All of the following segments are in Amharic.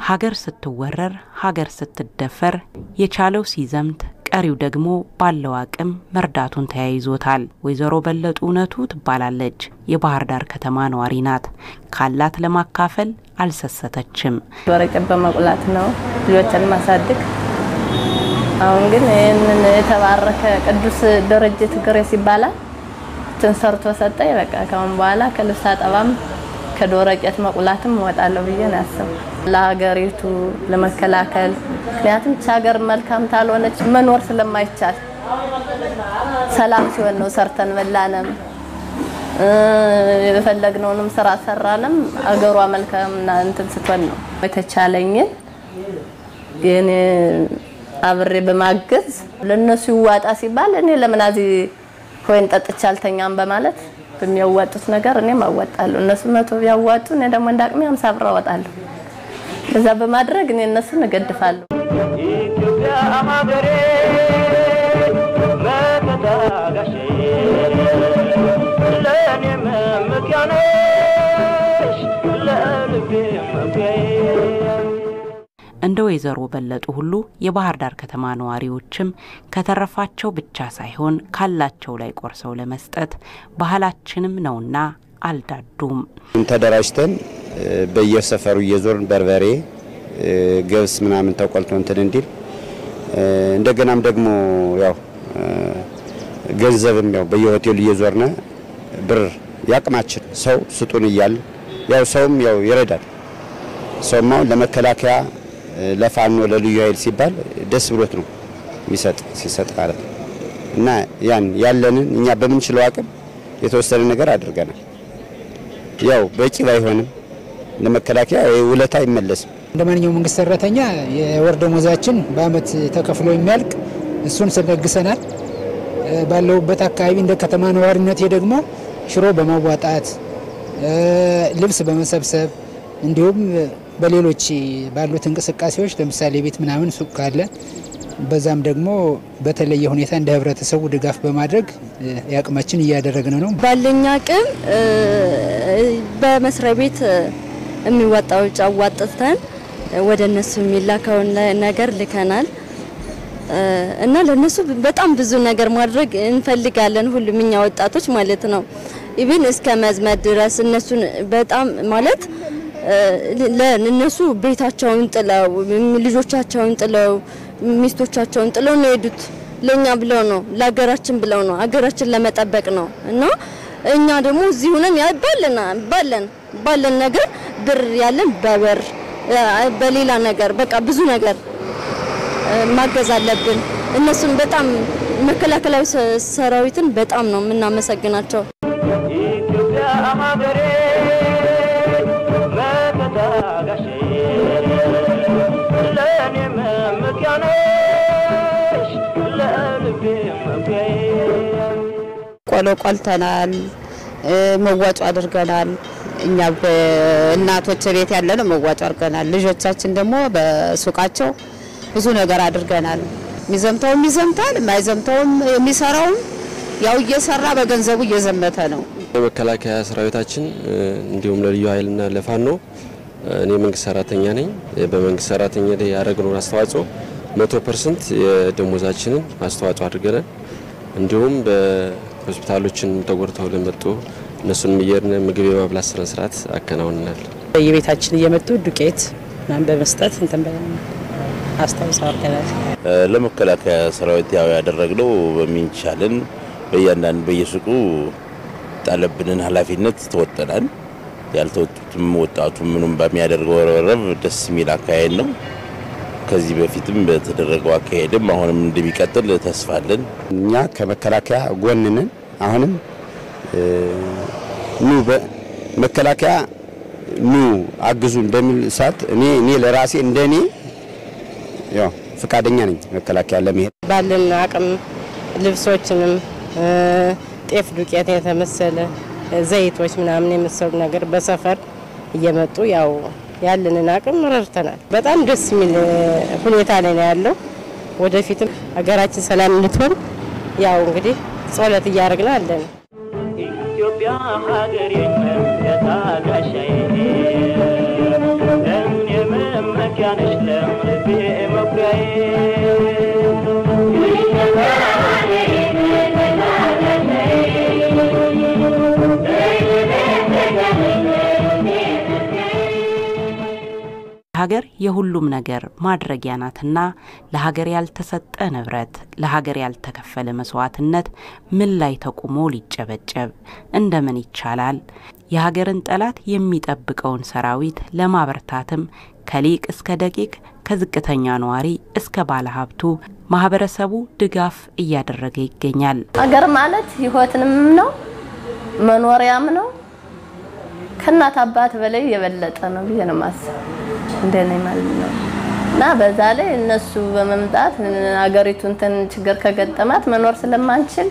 ሀገር ስትወረር፣ ሀገር ስትደፈር የቻለው ሲዘምት ቀሪው ደግሞ ባለው አቅም መርዳቱን ተያይዞታል። ወይዘሮ በለጡ እውነቱ ትባላለች። የባህር ዳር ከተማ ነዋሪ ናት። ካላት ለማካፈል አልሰሰተችም። ወረቀት በመቁላት ነው ልጆችን ማሳድግ። አሁን ግን ይህንን የተባረከ ቅዱስ ደረጀ ትግሬስ ይባላል ትን ሰርቶ ሰጠኝ። በቃ ካሁን በኋላ ከልብስ አጠባም ከዶረቄት መቁላትም እወጣለሁ ብዬ ነው ያሰብኩት ለሀገሪቱ ለመከላከል። ምክንያቱም ች ሀገር መልካም ታልሆነች መኖር ስለማይቻል ሰላም ሲሆን ነው ሰርተን በላንም የፈለግነውንም ስራ ሰራንም አገሯ መልካምና እንትን ስትሆን ነው። የተቻለኝን የኔ አብሬ በማገዝ ለነሱ ይዋጣ ሲባል እኔ ለምን እዚህ ወይን ጠጥቼ አልተኛም በማለት በሚያዋጡት ነገር እኔም አዋጣለሁ። እነሱ መቶ ቢያዋጡ እኔ ደግሞ እንዳቅሜ አምሳ ብር አወጣለሁ። ከዛ በማድረግ እኔ እነሱን እገድፋለሁ። ኢትዮጵያ ሀገሬ መከታ ጋሼ ለእኔ መመኪያ ነሽ ለልቤ መኩሪያዬ እንደ ወይዘሮ በለጡ ሁሉ የባህር ዳር ከተማ ነዋሪዎችም ከተረፋቸው ብቻ ሳይሆን ካላቸው ላይ ቆርሰው ለመስጠት ባህላችንም ነውና አልዳዱም። ተደራጅተን በየሰፈሩ እየዞርን በርበሬ፣ ገብስ ምናምን ተቆልቶ እንትን እንዲል እንደገናም ደግሞ ያው ገንዘብም ያው በየሆቴሉ እየዞርነ ብር ያቅማችን ሰው ስጡን እያል ያው ሰውም ያው ይረዳል። ሰውም አሁን ለመከላከያ ለፋኖ ለልዩ ኃይል ሲባል ደስ ብሎት ነው የሚሰጥ ሲሰጥ ማለት ነው። እና ያን ያለንን እኛ በምንችለው አቅም የተወሰነ ነገር አድርገናል። ያው በቂ ባይሆንም ለመከላከያ ውለታ አይመለስም። እንደ ማንኛውም መንግስት ሰራተኛ የወር ደሞዛችን በአመት ተከፍሎ የሚያልቅ እሱን ስለግሰናል። ባለሁበት አካባቢ እንደ ከተማ ነዋሪነቴ ደግሞ ሽሮ በማዋጣት ልብስ በመሰብሰብ እንዲሁም በሌሎች ባሉት እንቅስቃሴዎች ለምሳሌ ቤት ምናምን ሱቅ ካለ በዛም ደግሞ በተለየ ሁኔታ እንደ ህብረተሰቡ ድጋፍ በማድረግ የአቅማችን እያደረግን ነው። ባለኝ አቅም በመስሪያ ቤት የሚወጣው ውጭ አዋጥተን ወደ እነሱ የሚላከውን ነገር ልከናል እና ለነሱ በጣም ብዙ ነገር ማድረግ እንፈልጋለን። ሁሉም እኛ ወጣቶች ማለት ነው። ኢቭን እስከ መዝመድ ድረስ እነሱን በጣም ማለት ለእነሱ ቤታቸውን ጥለው ልጆቻቸውን ጥለው ሚስቶቻቸውን ጥለው ነው የሄዱት። ለኛ ብለው ነው፣ ለሀገራችን ብለው ነው፣ ሀገራችን ለመጠበቅ ነው እና እኛ ደግሞ እዚህ ሆነን ባለን ባለን ባለን ነገር ብር ያለን በብር በሌላ ነገር በቃ ብዙ ነገር ማገዝ አለብን። እነሱን በጣም መከላከላዊ ሰራዊትን በጣም ነው የምናመሰግናቸው። ኢትዮጵያ ሀገሬ መከታ ጋሼ ለእኔ መመኪያ ነሽ ለልቤ መኩሪያዬ ቆሎ ቆልተናል፣ መዋጮ አድርገናል። እኛ በእናቶች ቤት ያለነው መዋጮ አድርገናል። ልጆቻችን ደግሞ በሱቃቸው ብዙ ነገር አድርገናል። የሚዘምተውም ይዘምታል፣ የማይዘምተውም የሚሰራውም ያው እየሰራ በገንዘቡ እየዘመተ ነው። የመከላከያ ሰራዊታችን እንዲሁም ለልዩ ኃይልና ለፋኖ እኔ መንግስት ሰራተኛ ነኝ። በመንግስት ሰራተኛ ላይ ያደረግነውን አስተዋጽኦ መቶ ፐርሰንት የደሞዛችንን አስተዋጽኦ አድርገናል። እንዲሁም በሆስፒታሎችን ተጎድተው ለመጡ እነሱንም እየሄድን ምግብ የማብላት ስነ ስርዓት አከናውንናል። በየቤታችን እየመጡ ዱቄት ምናምን በመስጠት እንትን አስታውሰው አድርገናል። ለመከላከያ ሰራዊት ያው ያደረግነው በሚንቻልን በእያንዳንዱ በየሱቁ ጣለብንን ኃላፊነት ተወጠናል። ያልተወጡትም ወጣቱ ምኑም በሚያደርገው ረብረብ ደስ የሚል አካሄድ ነው። ከዚህ በፊትም በተደረገው አካሄድም አሁንም እንደሚቀጥል ተስፋ አለን። እኛ ከመከላከያ ጎን ነን። አሁንም ኑ መከላከያ ኑ አግዙን በሚል ሰዓት እኔ እኔ ለራሴ እንደ እኔ ያው ፈቃደኛ ነኝ መከላከያ ለመሄድ ባለን አቅም ልብሶችንም ጤፍ ዱቄት የተመሰለ ዘይቶች ምናምን የመሰሉ ነገር በሰፈር እየመጡ ያው ያለንን አቅም ረድተናል። በጣም ደስ የሚል ሁኔታ ላይ ነው ያለው። ወደፊትም ሀገራችን ሰላም እንድትሆን ያው እንግዲህ ጸሎት እያደረግን አለን። ኢትዮጵያ ሀገሬ መከታ ጋሻዬ ለምን የመመኪያ ኢትዮጵያ ነሽ ለልቤ መኩሪያዬ ሀገር የሁሉም ነገር ማድረጊያ ናትና ለሀገር ያልተሰጠ ንብረት፣ ለሀገር ያልተከፈለ መስዋዕትነት ምን ላይ ተቁሞ ሊጨበጨብ እንደምን ይቻላል? የሀገርን ጠላት የሚጠብቀውን ሰራዊት ለማበርታትም ከሊቅ እስከ ደቂቅ ከዝቅተኛ ነዋሪ እስከ ባለሀብቱ ማህበረሰቡ ድጋፍ እያደረገ ይገኛል። ሀገር ማለት ህይወትንም ነው መኖሪያም ነው። ከእናት አባት በላይ የበለጠ ነው ብዬ ነው የማስበው እንደኔ ማለት ነው። እና በዛ ላይ እነሱ በመምጣት ሀገሪቱ እንትን ችግር ከገጠማት መኖር ስለማንችል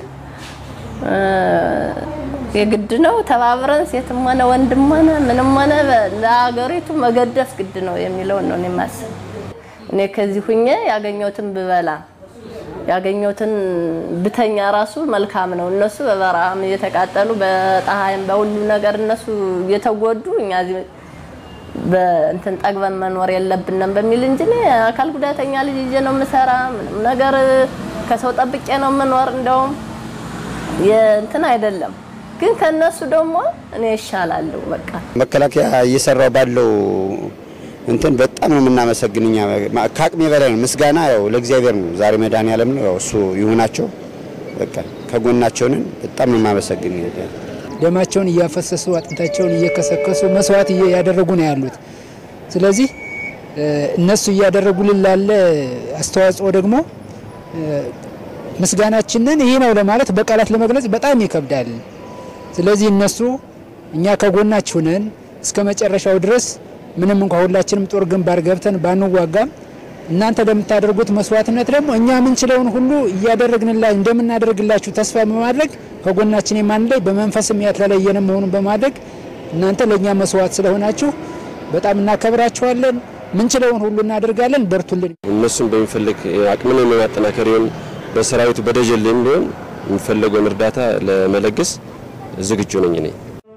የግድ ነው ተባብረን ሴትም ሆነ ወንድም ሆነ ምንም ሆነ ለሀገሪቱ መገደፍ ግድ ነው የሚለውን ነው እኔ የማስበው። እኔ ከዚህ ሁኜ ያገኘሁትን ብበላ ያገኘሁትን ብተኛ ራሱ መልካም ነው። እነሱ በበረሃም እየተቃጠሉ በፀሐይም በሁሉ ነገር እነሱ እየተጎዱ እኛ እዚህ በእንትን ጠግበን መኖር የለብንም በሚል እንጂ እኔ አካል ጉዳተኛ ልጅ ይዤ ነው የምሰራ። ምንም ነገር ከሰው ጠብቄ ነው የምኖር። እንደውም የእንትን አይደለም ግን ከነሱ ደግሞ እኔ ይሻላለሁ። በቃ መከላከያ እየሰራው ባለው እንትን በጣም ነው የምናመሰግን። እኛ ከአቅሜ በላይ ነው። ምስጋና ያው ለእግዚአብሔር ነው። ዛሬ መድኃኔዓለም ነው። ያው እሱ ይሁናቸው። በቃ ከጎናቸው ነን። በጣም ነው የማመሰግን። ደማቸውን እያፈሰሱ አጥንታቸውን እየከሰከሱ መስዋዕት እያደረጉ ነው ያሉት። ስለዚህ እነሱ እያደረጉልን ላለ አስተዋጽኦ ደግሞ ምስጋናችንን ይህ ነው ለማለት በቃላት ለመግለጽ በጣም ይከብዳል። ስለዚህ እነሱ እኛ ከጎናችሁ ነን እስከ መጨረሻው ድረስ ምንም እንኳ ሁላችንም ጦር ግንባር ገብተን ባንዋጋም እናንተ ለምታደርጉት መስዋዕትነት ደግሞ እኛ የምንችለውን ሁሉ እያደረግንላ እንደምናደርግላችሁ ተስፋ በማድረግ ከጎናችን የማን ላይ በመንፈስም ያልተለየን መሆኑን በማድረግ እናንተ ለእኛ መስዋዕት ስለሆናችሁ በጣም እናከብራችኋለን። ምንችለውን ሁሉ እናደርጋለን። በርቱልን። እነሱን በሚፈልግ አቅምን የማጠናከር ይሁን በሰራዊቱ በደጀን ላይም ቢሆን የሚፈለገውን እርዳታ ለመለገስ ዝግጁ ነኝ እኔ።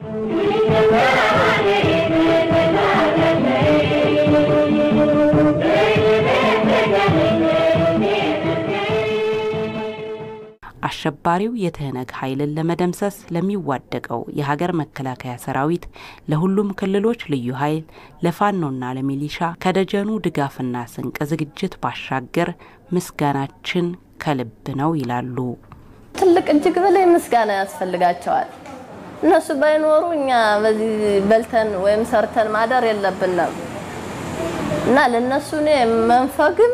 አሸባሪው የትህነግ ኃይልን ለመደምሰስ ለሚዋደቀው የሀገር መከላከያ ሰራዊት፣ ለሁሉም ክልሎች ልዩ ኃይል፣ ለፋኖና ለሚሊሻ ከደጀኑ ድጋፍና ስንቅ ዝግጅት ባሻገር ምስጋናችን ከልብ ነው ይላሉ። ትልቅ እጅግ በላይ ምስጋና ያስፈልጋቸዋል። እነሱ ባይኖሩ እኛ በዚህ በልተን ወይም ሰርተን ማደር የለብንም እና ለነሱ እኔ መንፈግም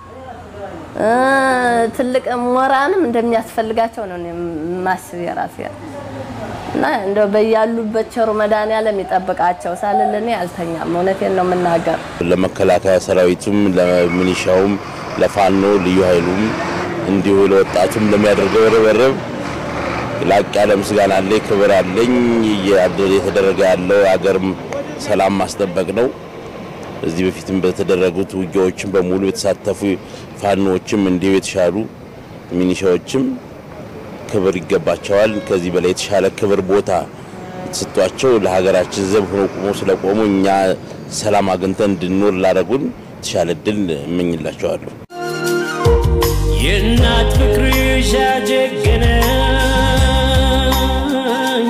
ትልቅ ሞራንም እንደሚያስፈልጋቸው ነው ማስብ የራሴ እና እንደው በያሉበት ቸሩ መድኃኔዓለም ይጠብቃቸው ሳልል እኔ አልተኛም። እውነቴን ነው የምናገር። ለመከላከያ ሰራዊቱም፣ ለሚኒሻውም፣ ለፋኖ ልዩ ኃይሉም እንዲሁ ለወጣቱም ለሚያደርገው ርብርብ ላቅ ያለ ምስጋና አለኝ፣ ክብር አለኝ። እየተደረገ ያለው አገር ሰላም ማስጠበቅ ነው። እዚህ በፊትም በተደረጉት ውጊያዎችም በሙሉ የተሳተፉ ፋኖዎችም እንዲሁ የተሻሉ ሚኒሻዎችም ክብር ይገባቸዋል። ከዚህ በላይ የተሻለ ክብር ቦታ የተሰጧቸው ለሀገራችን ዘብ ሆኖ ቆሞ ስለቆሙ እኛ ሰላም አግኝተን እንድንኖር ላደረጉን የተሻለ እድል እመኝላቸዋለሁ። የእናት ፍቅርሽ ያጀገነኝ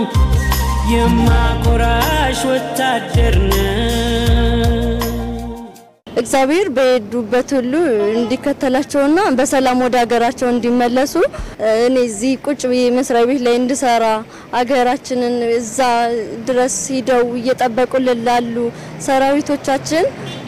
የማኮራሽ ወታደር ነኝ። እግዚአብሔር በሄዱበት ሁሉ እንዲከተላቸውና በሰላም ወደ ሀገራቸው እንዲመለሱ እኔ እዚህ ቁጭ ብዬ መስሪያ ቤት ላይ እንድሰራ ሀገራችንን እዛ ድረስ ሂደው እየጠበቁልን ላሉ ሰራዊቶቻችን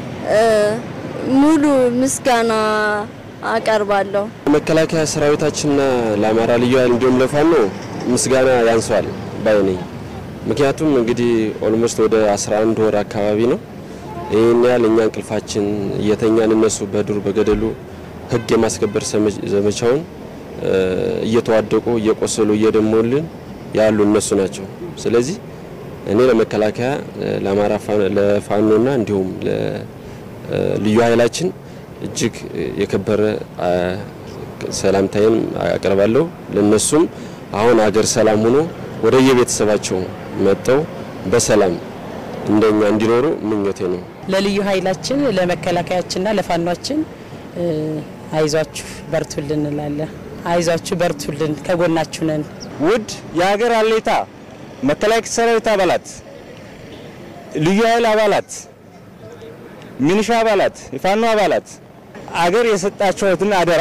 ሙሉ ምስጋና አቀርባለሁ። መከላከያ ሰራዊታችንና ለአማራ ልዩ ኃይል እንዲሁም ለፋኖ ምስጋና ያንሷል ባይ ነኝ። ምክንያቱም እንግዲህ ኦልሞስት ወደ 11 ወር አካባቢ ነው ይህን ያህል እኛ እንቅልፋችን እየተኛን እነሱ በዱር በገደሉ ሕግ የማስከበር ዘመቻውን እየተዋደቁ እየቆሰሉ እየደሞልን ያሉ እነሱ ናቸው። ስለዚህ እኔ ለመከላከያ ለአማራ ለፋኖና እንዲሁም ለልዩ ኃይላችን እጅግ የከበረ ሰላምታዬን አቀርባለሁ። ለነሱም አሁን አገር ሰላም ሆኖ ወደ የቤተሰባቸው መጠው በሰላም እንደኛ እንዲኖሩ ምኞቴ ነው። ለልዩ ኃይላችን ለመከላከያችንና ለፋኗችን አይዟችሁ በርቱልን እንላለን። አይዟችሁ በርቱልን፣ ከጎናችሁ ነን። ውድ የሀገር አለኝታ መከላከያ ሰራዊት አባላት፣ ልዩ ኃይል አባላት፣ ሚኒሻ አባላት፣ የፋኖ አባላት አገር የሰጣችሁትን አደራ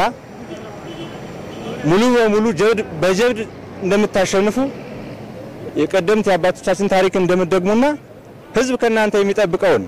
ሙሉ በሙሉ ጀብድ በጀብድ እንደምታሸንፉ የቀደምት የአባቶቻችን ታሪክ እንደምትደግሙና ሕዝብ ከእናንተ የሚጠብቀውን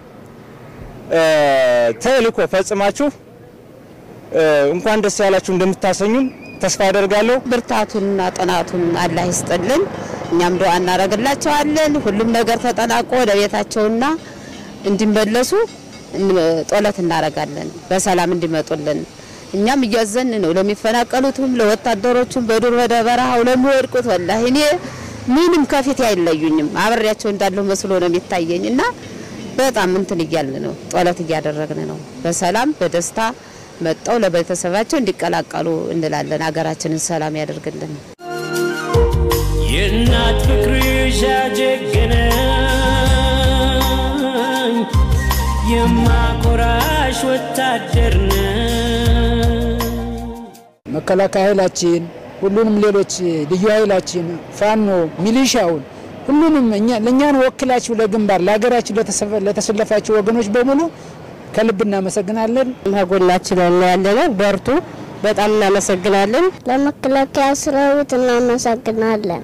ተልእኮ ፈጽማችሁ እንኳን ደስ ያላችሁ እንደምታሰኙን ተስፋ አደርጋለሁ። ብርታቱንና ጥናቱን አላህ ይስጥልን። እኛም ዱዓ እናደርግላቸዋለን። ሁሉም ነገር ተጠናቆ ወደ ቤታቸውና እንዲመለሱ ጦለት እናደርጋለን፣ በሰላም እንዲመጡልን። እኛም እያዘን ነው ለሚፈናቀሉትም፣ ለወታደሮቹም፣ በዱር ወደ በረሃው ለሚወድቁት። ወላሂ እኔ ምንም ከፊት አይለዩኝም፣ አብሬያቸው እንዳለሁ መስሎ ነው የሚታየኝ እና በጣም እንትን እያልን ነው፣ ጦለት እያደረግን ነው። በሰላም በደስታ መጠው ለቤተሰባቸው እንዲቀላቀሉ እንላለን። ሀገራችንን ሰላም ያደርግልን። የእናት ፍቅርሽ ያጀገነኝ የማኮራሽ ወታደር ነኝ። መከላከያ ኃይላችን፣ ሁሉንም ሌሎች ልዩ ኃይላችን፣ ፋኖ፣ ሚሊሻውን ሁሉንም እኛ ለእኛን ወክላችሁ ለግንባር ለሀገራችን ለተሰለፋችሁ ወገኖች በሙሉ ከልብ እናመሰግናለን። ከጎናችን ያለንን በርቱ። በጣም እናመሰግናለን። ለመከላከያ ሰራዊት እናመሰግናለን።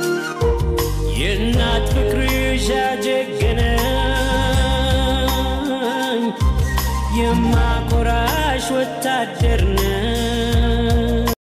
የእናት ፍቅርሽ ያጀገነኝ የማኮራሽ ወታደር